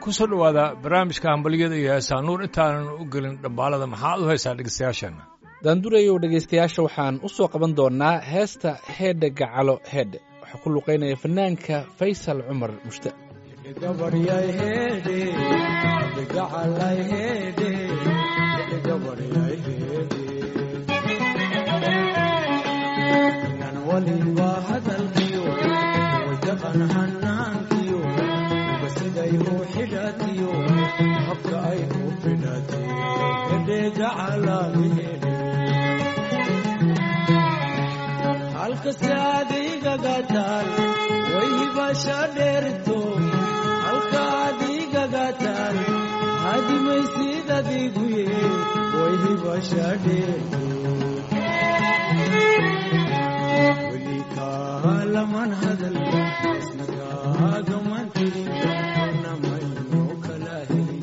ku soo dhowaada barnaamijka hambalyada iyo heesaa nuur intaanan u gelin dhambaalada maxaad u haysaa dhegeystayaasheenna daandurayow dhegaystayaasha waxaan u soo qaban doonnaa heesta heedhe gacalo heedhe waxaa ku luqaynaya fanaanka faysal cumar mushta halkasi adigagataan waybasha dheerto halka adigagataan hadimaysid adiguye waybasha dheerto weli kaalaman hadal isna kaagaman tirin namayno kala helin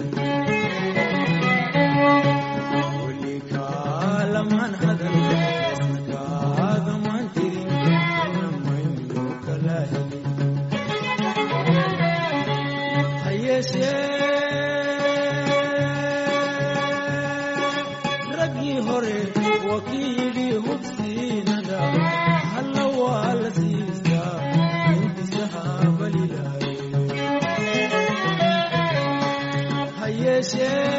weli kaalaman hadal isna kaagaman tirin namayno kala helin hayeeshee raggii hore wakiilii hubsiinada halla waa la siistaa hindisaha balilaaye hayeeshee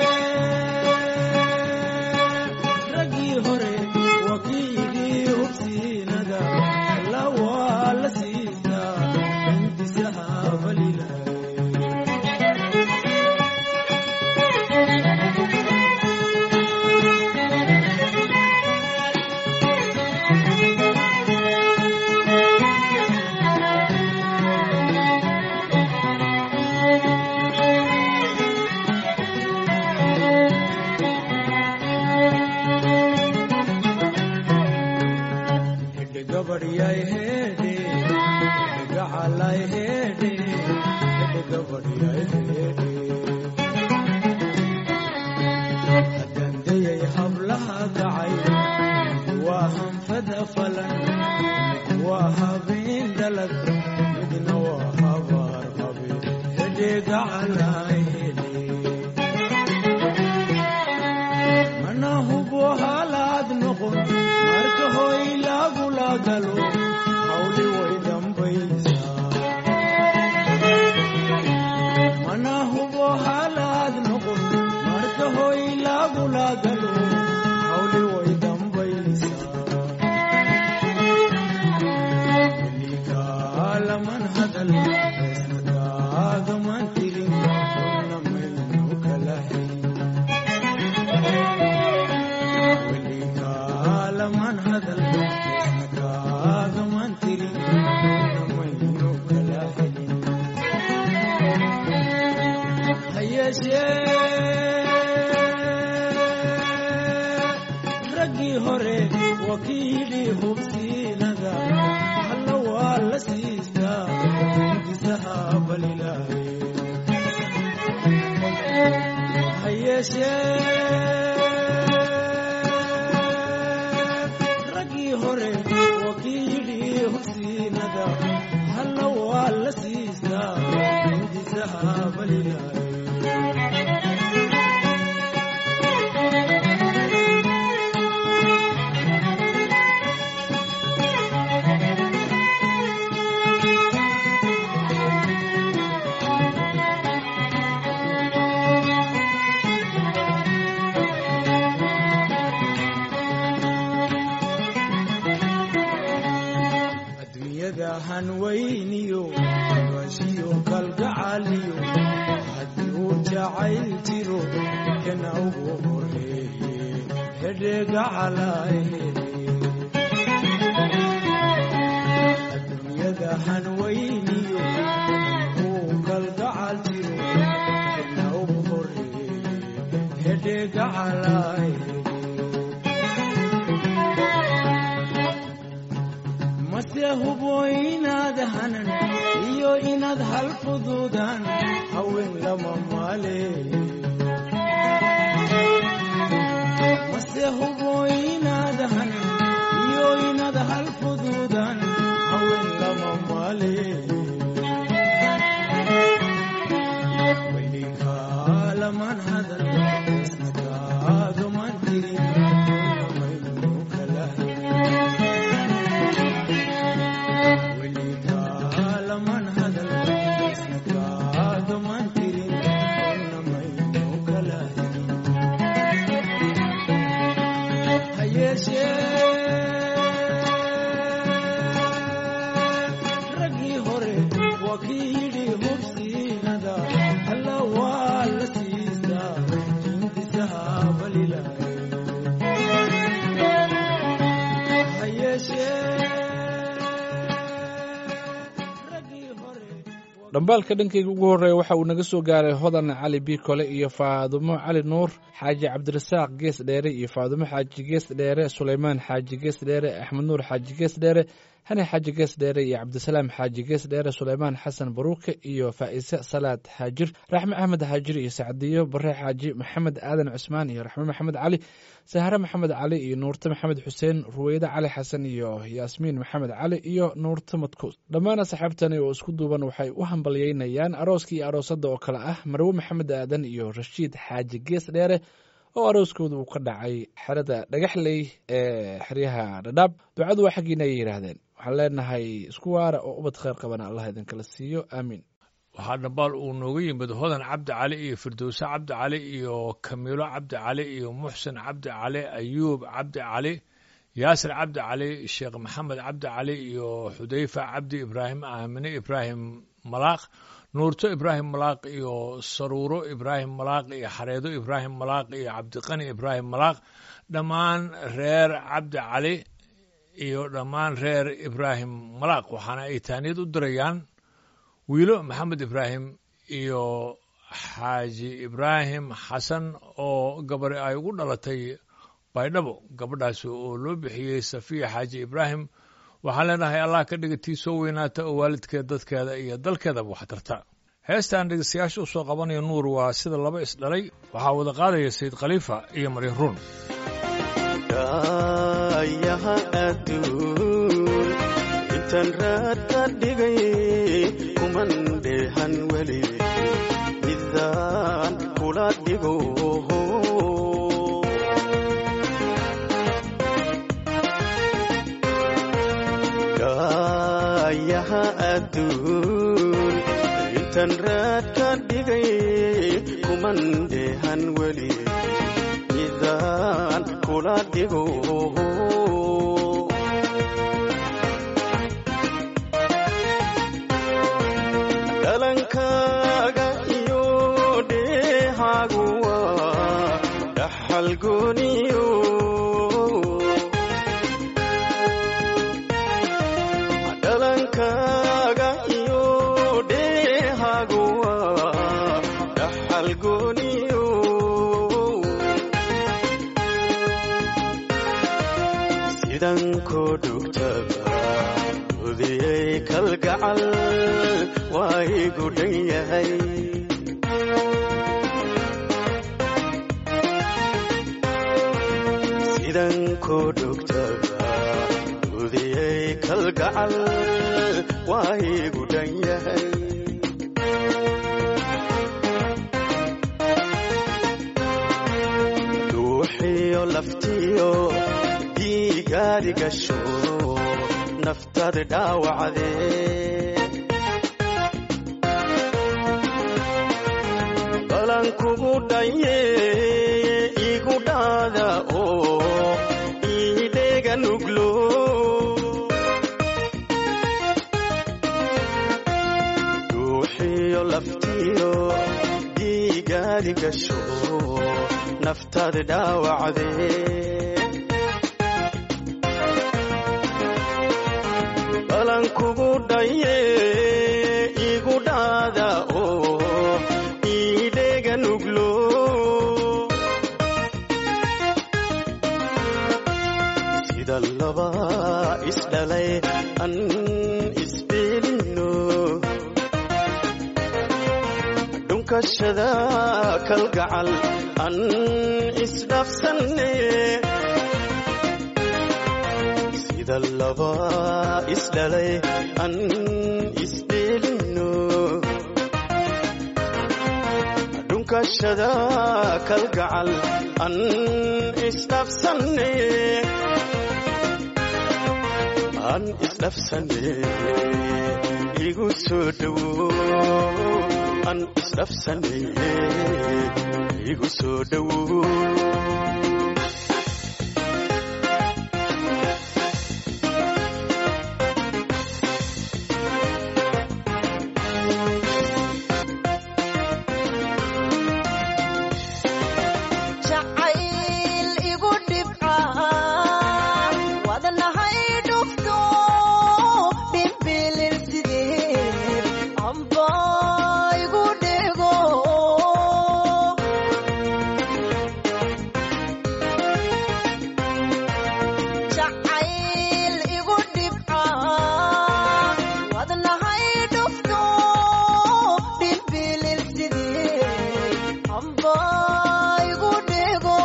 raggii hore wakiilii hubsiinada halla waa la siistaa hindisaha balilaaye hedhe gabadhyay hedhe hedhe gacalay hedhe hedhe gabadhyay hedhe haddandayay hablaha gacay waa hanfada falan waa habeen dhalad midna waa habaar habe hedhe gacalay hedhe mana hubo halaad noqon marka hoy lagula galo hawli way dambaysaa mana hubo halaad noqon marka hoy lagula galo hawli way dambaysaa weli kaalaman hadal isna kaagaman tirin una maynu kala helin weli kaalaman hadal isna kaagaman tirin namaynu kala helin hayeeshee raggii hore wakiilii hubsiinada halla waa la siistaa hindisaha balilaaye hayeeshee raggii hore wakiilii hubsiinada halla waa la siistaa hindisaha balilaaye adduunyada hanweyniyo bashiyo kalgacaliyo haddii uu jacayl jiro kana ugu horeeye hedhe gacalay adduunyada hanweyniyo uu kalgacal jiro kana ugu horeeye hedhe gacalay mase hubo inaad hanan iyo inaad hal fuduudaan haween lama maale mase hubo inaad hanan iyo inaad hal fuduudaan haween lama maale weli laman hadal isnagaagaman tirin namaynu kala weligaa laman hadal isnagaagaman tirin namaynu kala hayeeshee raggii hore waa kii yidhi hubsiinada alla waa la siistaa jindisaha balilaaye hayeeshee raggii hore dhambaalka dhankayga ugu horreeya waxa uu naga soo gaaray hodan cali biikole iyo faadumo cali nuur xaaji cabdirasaaq gees dheere iyo faadumo xaaji gees dheere suleymaan xaaji gees dheere axmed nuur xaaji gees dheere hani xaaji gees dheere iyo cabdisalaam xaaji gees dheere suleymaan xasan baruuke iyo faa'ise salaad xaajir raxme axmed xaajir iyo sacdiyo bare xaaji maxamed aadan cusmaan iyo raxme maxamed cali sahre maxamed cali iyo nuurte maxamed xuseen ruweyde cali xasan iyo yaasmiin maxamed cali iyo nuurte madkuus dhammaan asxaabtani oo isku duuban waxay u hambalyeynayaan arooska iyo aroosadda oo kale ah marwe maxamed aadan iyo rashiid xaaji gees dheere oo arooskooda uu ka dhacay xerada dhagaxley ee xeryaha dhadhaab ducadu waa xaggiina ayay yidhaahdeen waxaan leenahay isku waara oo ubad kheyr qabana allah idinkala siiyo aamiin waxaa dhambaal uu nooga yimid hodan cabdi cali iyo firdowse cabdi cali iyo kamiilo cabdi cali iyo muxsin cabdi cali ayuub cabdi cali yaasir cabdi cali sheekh maxamed cabdi cali iyo xudayfa cabdi ibraahim aamine ibraahim malaaq nuurto ibraahim malaaq iyo saruuro ibraahim malaaq iyo xareedo ibraahim malaaq iyo cabdiqani ibraahim malaaq dhammaan reer cabdi cali iyo dhammaan reer ibraahim malaaq waxaana ay taaniyad u dirayaan wiilo maxamed ibraahim iyo xaaji ibraahim xasan oo gabari ay ugu dhalatay baydhabo gabadhaasi oo loo bixiyey safiya xaaji ibraahim waxaan leenahay allah ka dhiga tii soo weynaata oo waalidkeed dadkeeda iyo dalkeedaba wax tarta heestaan dhegeystayaasha u soo qabanayo nuur waa sida laba isdhalay waxaa wada qaadaya sayid khaliifa iyo mari ruun ayaha adduun intaan raad ka dhigay kuman dheehan weli midaan kula dhigo ayaha adduun intaan raad ka dhigay kuman dheehan weli midaan kula dhigo dhalankaaga iyo dheehaagu waa dhaxal gooniyo dhalankaaga iyo dheehaagu waa dhaxal gooniyo sidan koo dhugtaba udiyey kalgacal waa igu dhan yahay sidan koo dhugtaba udiyey kalgacal waa igu dhan yahay duuxiyo laftiyo dhiigaadi gasho naftad dhaawacdee balan kugu dhaye igu dhaada oo iidheega nuglo duuxiyo laftiyo dhiigaadi gasho naftad dhaawacdee balan kugu dhaye igu dhaada oo iidheega nuglo sida laba isdhalay an isbeelino dhunkashada kalgacal an isdhafsanne sida laba isdhalay an dhunkashada kalgacal an isdhafsanne an isdhafsanne igu soo dhowo an isdhafsanne igu soo dhowo jacayl igu dhibca wadnahay dhufto dhimbilil sideed amba igu dhego jacayl igu dhibca wadnahay dhufto dhimbilil sideed amba igu dhego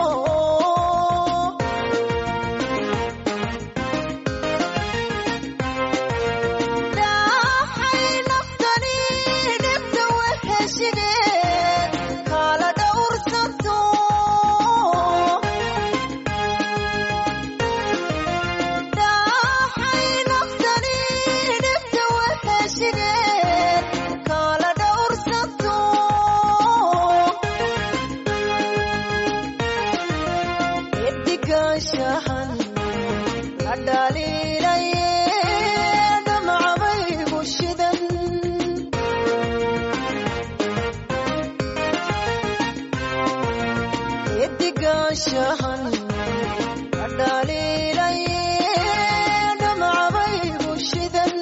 dhaxay naftani dhibta weheshigeed kala dhowrsanto dhaxay naftani dhibta weheshigeed kala dhowrsanto eddigaashahan la dhaliilaye dhamcabaygu shidan eddigaashahan la dhaliilaye dhamcabaygu shidan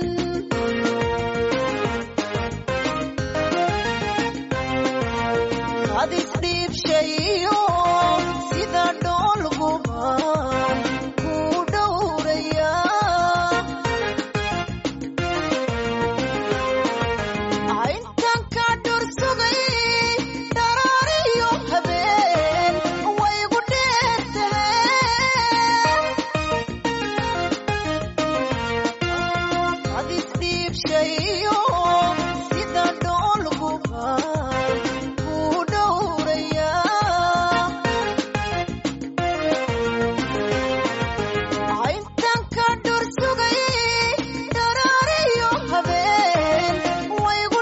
hadis dhiibshayo sida dhoolgubaan ku dhowraya intan ka dhursugay dharaariyo habeen waygu dheertahay hadis dhiibshayo sida dhoolgubaan ku dhowraya intan ka dhursugay dharaariyo habeen waygu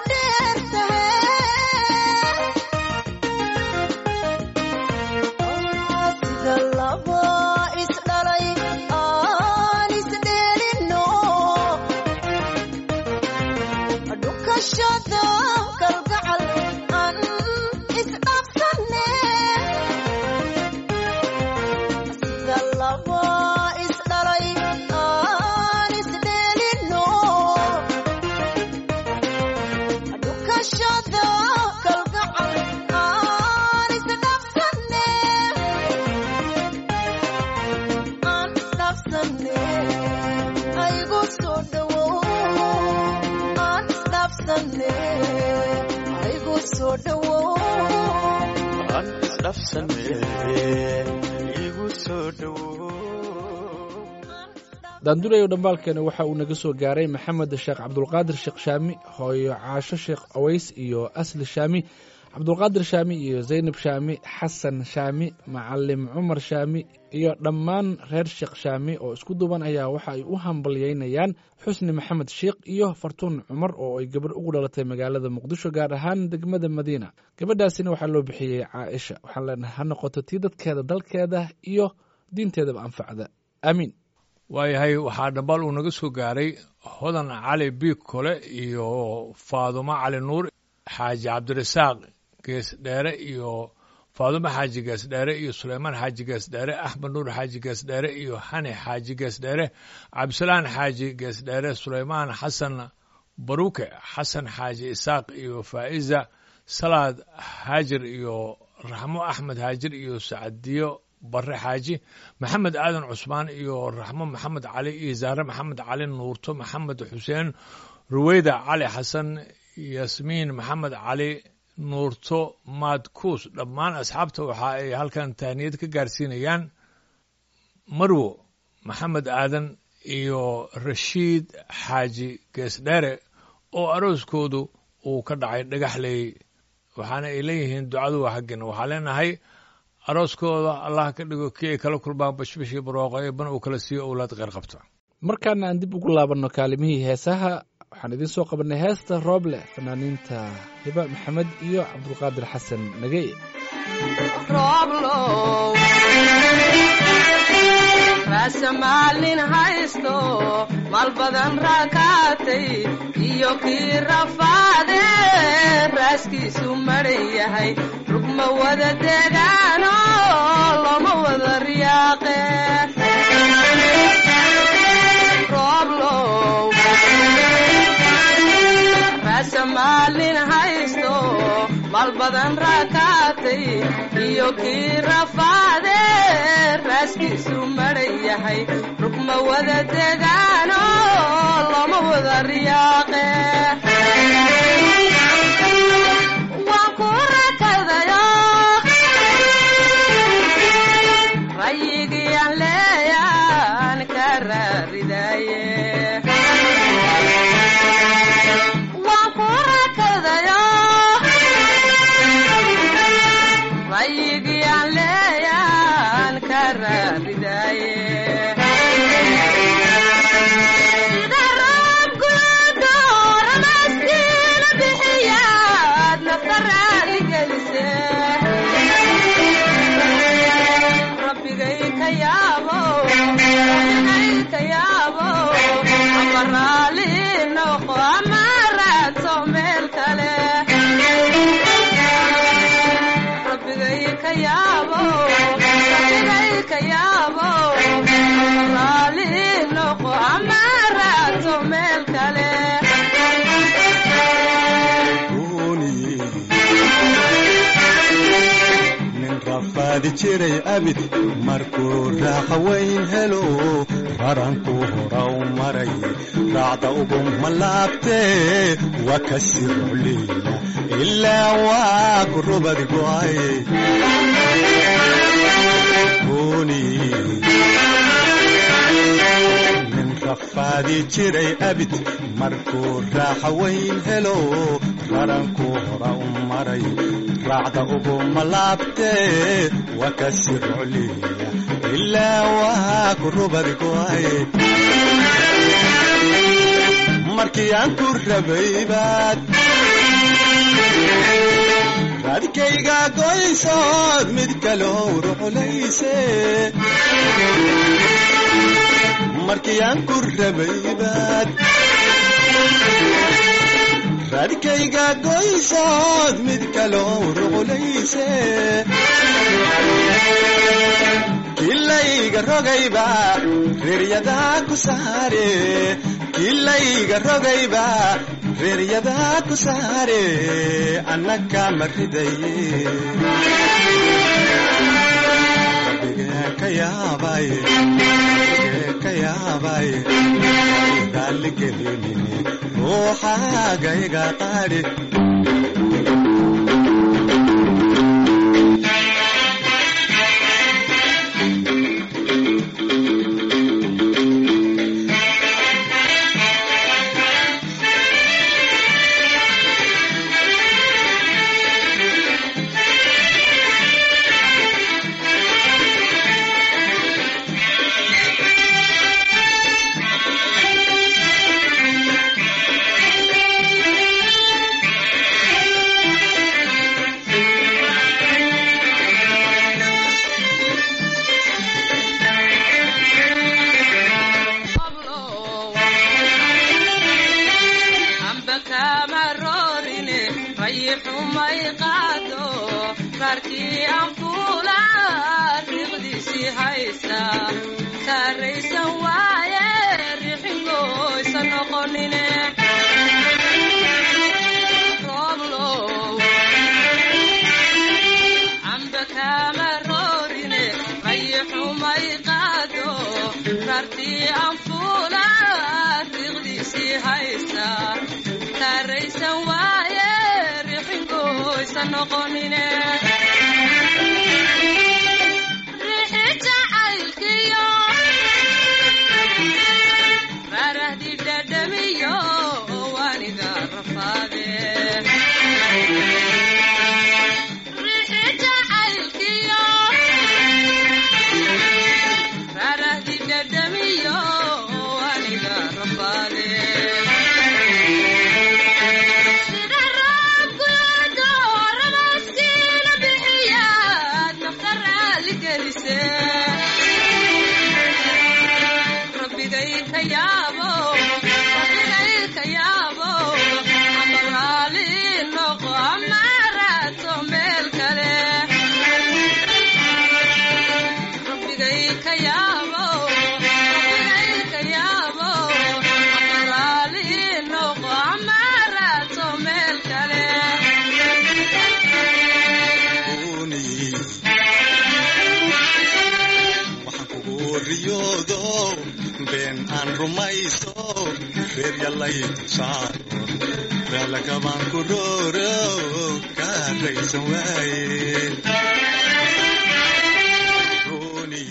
dheertahay sida laba isdhalay aan isdheelino dhukashada kalgacal aan isdhaafsanne sida laba isdhalay aan isdheelino dhukashada kalgacal aan isdhaafsanne aan isdhaafsanne aygu soo dhowow aan isdhaafsanne aygu soo dhowow an isdhafsanne igu soo dhowo daandurayo dhambaalkeena waxa uu naga soo gaaray maxamed sheekh cabdulqaadir sheekh shaami hooyo caasho sheekh aways iyo asli shaami cabdulqaadir shaami iyo zaynab shaami xasan shaami macalim cumar shaami iyo dhammaan reer sheekh shaami oo isku duuban ayaa waxa ay u hambalyeynayaan xusni maxamed sheekh iyo fartuun cumar oo ay gabarh ugu dhalatay magaalada muqdisho gaar ahaan degmada madiina gabadhaasina waxaa loo bixiyey caaisha waxaan leenahay ha noqoto tii dadkeeda dalkeeda iyo diinteedaba anfacda aamiin waayahay waxaa dhambal uu naga soo gaaray hodan cali biig kole iyo faadumo cali nuur xaaji cabdirasaaq gees dheere iyo faadumo xaaji gees dheere iyo suleymaan xaaji gees dheere axmed nuur xaaji gees dheere iyo xani xaaji gees dheere cabdisalaan xaaji gees dheere suleymaan xasan baruke xasan xaaji isaaq iyo faa'iza salaad haajir iyo raxmo axmed haajir iyo sacadiyo bare xaaji maxamed aadan cusmaan iyo raxmo maxamed cali iyo zaare maxamed cali nuurto maxamed xuseen ruweyda cali xasan yasmiin maxamed cali nuurto maadkuus dhammaan asxaabta waxa ay halkan tahniyad ka gaarsiinayaan marwo maxamed aadan iyo rashiid xaaji geesdheere oo arooskoodu uu ka dhacay dhagaxley waxaana ay leeyihiin ducadu waa xaggina waxaa leenahay arooskooda allah ka dhigo kii ay kala kulmaan bashbashii barwaaqo ee ban uu kala siiyo owlaad qeyr qabta markaana aan dib ugu laabanno kaalimihii heesaha waxaan idiin soo qabanay heesta rooble fanaaniinta hiba maxamed iyo cabdulqaadir xasan nagey rooblow raasamaalin haysto maal badan raakaatay iyo kii rafaade raaskiisu maran yahay rugma wada degaano loma wada riyaaqe rooblow raasamaalin haysto maal badan raakaatay iyo kii rafaade raaskiisu maran yahay rugma wada degaano loma wada riyaaqe waan ku rakadayo rayigii aan leeyaan ka raaridaye waan ku rakadayo rayigii aan leeyaan ka raaridaye sida roob gudo ramaskiina bixiyaad nafta raali gelise rabbigay ka yaabo rabbigay ka yaabo ama raali noqo ama raadso meel kale rabbigay ka yaabo rabbigay ka yaabo raali noqo ama raadso meel kale nin rafaadi jiray abid markuu raaqa weyn helo raranku hora u maray raacda uguma laabtee waa ka sirocliya ilaa waa ku rubad go'ay nin rafaadi jiray abid markuu raaxa weyn helo raranku hora u maray raacda uguma laabtee waa ka sirocliya ilaa waa ku rubad go'ay markii aan ku rabay baad raadkayga goysood mid kaloo ruxulayse markii aan ku rabay baad raadkayga goysood mid kaloo ruxulayse kilayga rogayba reeryadaa ku saare kilayga rogayba reeryadaa ku saare annaka ma ridaye rabbigee ka yaabay rabbigee ka yaabay raalligelinine ruuxaagayga qaadhi amba kama roorine rayixumay qaado qaarkii aan fuula riiqdiisii haysta saaraysan waaye rixingoysa noqonine rooblow amba kama roorine rayixumay qaado qaarkii aan fuula riiqdiisii haysta saaraysan waaye rixingoysa noqonine rixi jacaylkiyo raarahdi dhadhamiyo waniga rafaade waxaan kugu riyoodo been aan rumayso reer yallay saaro daalakabaan ku rooro kaaraysan waaye Rooney.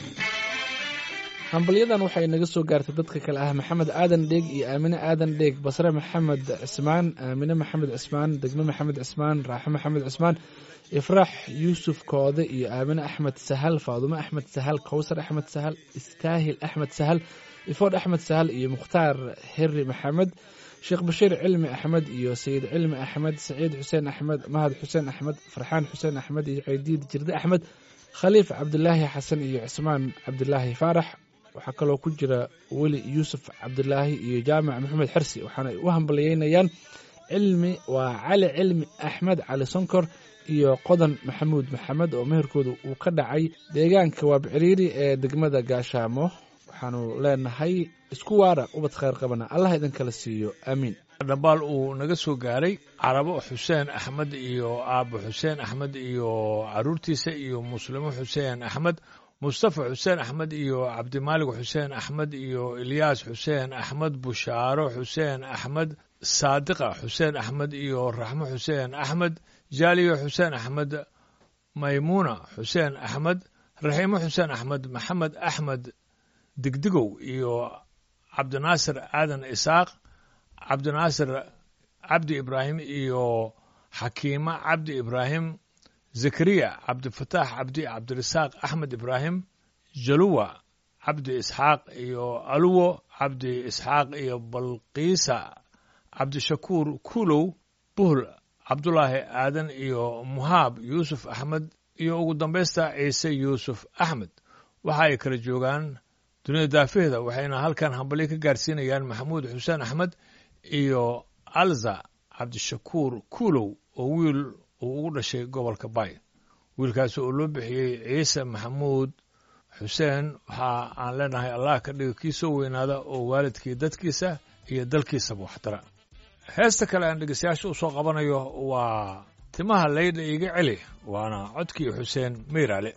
hambalyadan waxay naga soo gaartay dadka kale ah maxamed aadan dheeg iyo aamine aadan dheeg basre maxamed cismaan aamine maxamed cismaan degme maxamed cismaan raaxo maxamed cismaan ifraax yuusuf koode iyo aamine axmed sahal faadumo axmed sahal kowsar axmed sahal istaahil axmed sahal ifood axmed sahal iyo mukhtaar heri maxamed sheekh bashiir cilmi axmed iyo sayid cilmi axmed saciid xuseen axmed mahad xuseen axmed farxaan xuseen axmed iyo ceydiid jirde axmed khaliif cabdilaahi xasan iyo cismaan cabdilaahi faarax waxaa kaloo ku jira weli yuusuf cabdilaahi iyo jaamac maxamed xersi waxaana ay u hambalyeynayaan cilmi waa cali cilmi axmed cali sonkor iyo qodan maxamuud maxamed oo meherkooda uu ka dhacay deegaanka waabciriiri ee degmada gaashaamo waxaanu leenahay isku waara ubad khayr qabana allah idin kala siiyo aamiin dhambaal uu naga soo gaaray carabo xuseen axmed iyo aabo xuseen axmed iyo caruurtiisa iyo muslimo xuseen axmed mustafa xuseen axmed iyo cabdimaalig xuseen axmed iyo ilyaas xuseen axmed bushaaro xuseen axmed saadiqa xuseen axmed iyo raxmo xuseen axmed jaaliyo xuseen axmed maymuuna xuseen axmed raxiimo xuseen axmed maxamed axmed digdigow iyo cabdinaasir aadan isaaq cabdinaasir cabdi ibraahim iyo xakiima cabdi ibraahim zakariya cabdifataax cabdi cabdirasaaq axmed ibraahim jaluwa cabdi isxaaq iyo aluwo cabdi isxaaq iyo balqiisa cabdishakuur kuulow buhl cabdulaahi aadan iyo muhaab yuusuf axmed iyo ugu dambaysta ciise yuusuf axmed waxa ay kala joogaan dunida daafaheeda waxayna halkan hambalyo ka gaarsiinayaan maxamuud xuseen axmed iyo alza cabdishakuur kuulow oo wiil uu ugu dhashay gobolka bay wiilkaasi oo loo bixiyey ciise maxamuud xuseen waxa aan leenahay allah ka dhigo kii soo weynaada oo waalidkii dadkiisa iyo dalkiisaba waxtara heesta kale aan dhegeystayaasha u soo qabanayo waa timaha laydha iga celi waana codkii xuseen meyraale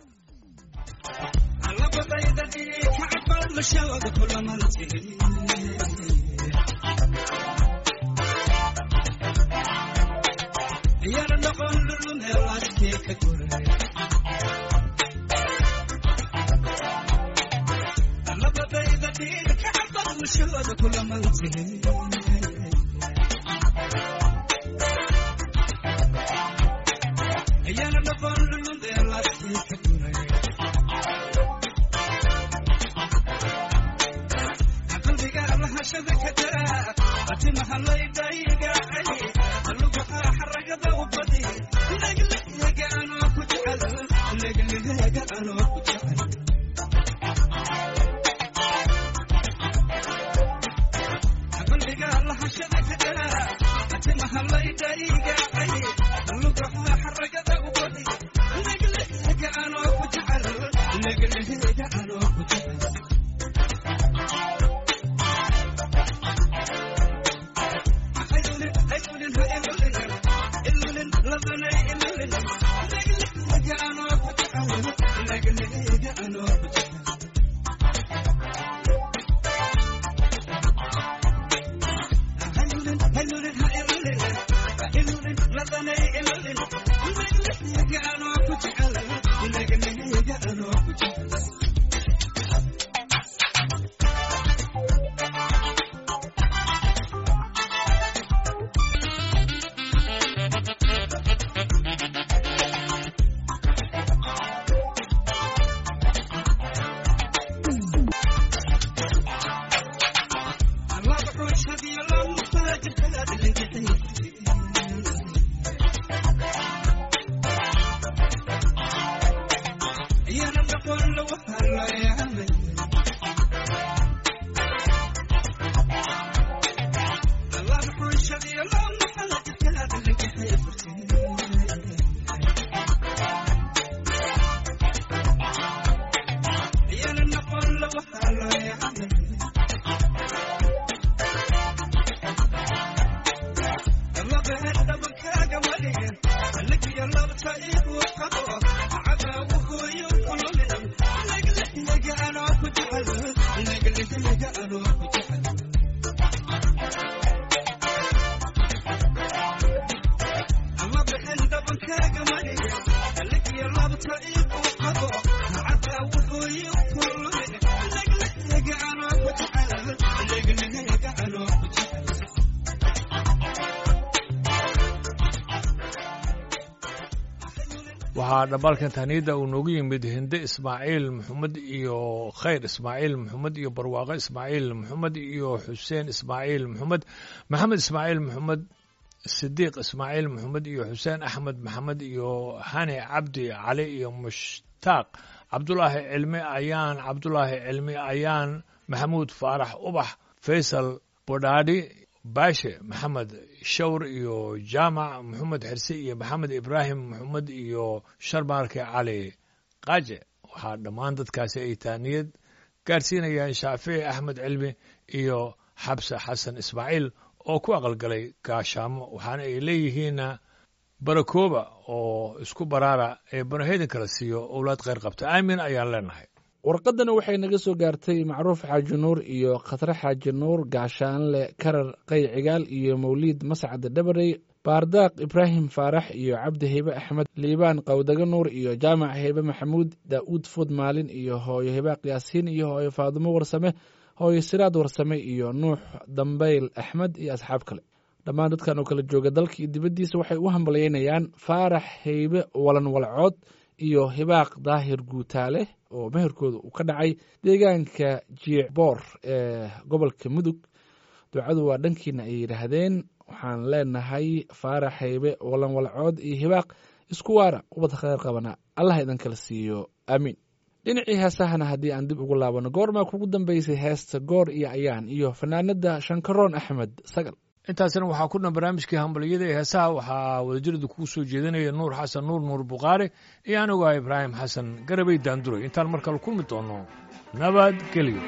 waxaa dhamaalkan tahniidda uu noogu yimid hinde ismaaciil maxamed iyo khayr ismaaciil maxamed iyo barwaaqo ismaaciil maxamed iyo xuseen ismaaciil maxamed maxamed ismaaciil maxamed sidiiq ismaaciil maxamed iyo xuseen axmed maxamed iyo hani cabdi cali iyo mushtaaq cabdulaahi cilmi ayaan cabdulaahi cilmi ayaan maxamuud faarax ubax faysal bodhaadhi baashe maxamed shawr iyo jaamac maxamed xirse iyo maxamed ibraahim maxamed iyo sharmaarke cali qaaje waxaa dhammaan dadkaasi ay taaniyad gaarsiinayaan shaafici axmed cilmi iyo xabse xasan ismaaciil oo ku aqalgalay gaashaamo waxaana ay leeyihiinna barakooba oo isku baraara ee banaheydin kala siiyo owlaad kheyr qabta aamin ayaan leenahay warqadana waxay naga soo gaartay macruuf xaaji nuur iyo khatre xaaji nuur gaashaanle karar qay cigaal iyo mawliid mascad dhabarey baardaaq ibraahim faarax iyo cabdi heybe axmed liibaan qawdaga nuur iyo jaamac heybe maxamuud daa'uud fud maalin iyo hooyo hibaaq yaasiin iyo hooyo faadumo warsame hooyo siraad warsame iyo nuux dambayl axmed iyo asxaab kale dhammaan dadkan oo kala jooga dalka iyo dibaddiisa waxay u hambalyeynayaan faarax heybe walan walcood iyo hibaaq daahir guutaale oo meherkooda uu ka dhacay deegaanka jiicboor ee gobolka mudug ducadu waa dhankiina ay yidhaahdeen waxaan leenahay faarax haybe walan walcood iyo hibaaq isku waara ubad kheyr qabana allah idin kala siiyo aamiin dhinacii heesahana haddii aan dib ugu laabano goormaa kugu dambeysay heesta goor iyo ayaan iyo fanaanada shankaroon axmed sagal intaasna waxaa ku dhan barnaamijkii hambaliyada ee heesaha waxaa wadajiradu kugu soo jeedinaya nuur xasan nuur nuur bukhaari iyo anigu ah ibraahim xasan garabay daanduray intaan mar kale kulmi doono nabadgelyo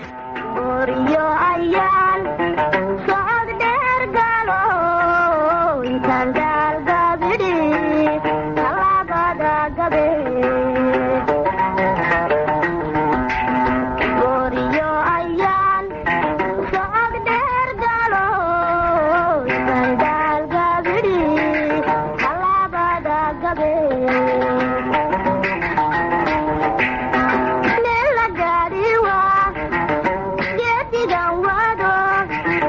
Oryo ayaan socod dheer galo intaan gaalgabidhi talaabada gabe Oryo ayaan socod dheer galo intaan gaalgabidhi talaabada gabe Nella gadiwa geedigan wado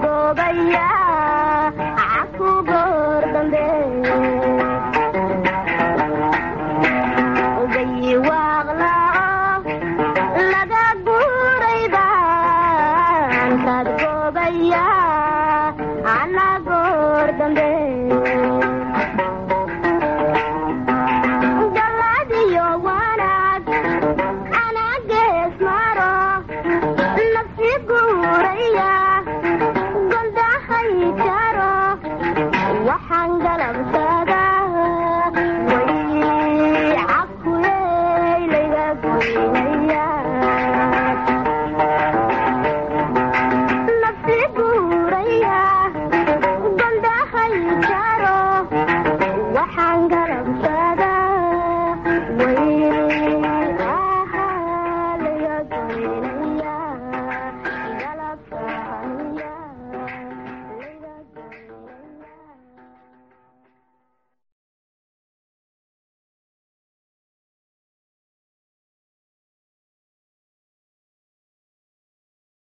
goobaya caku goor dambe gayi waaqlao laga guuray baan kaad goobaya ana goor dambe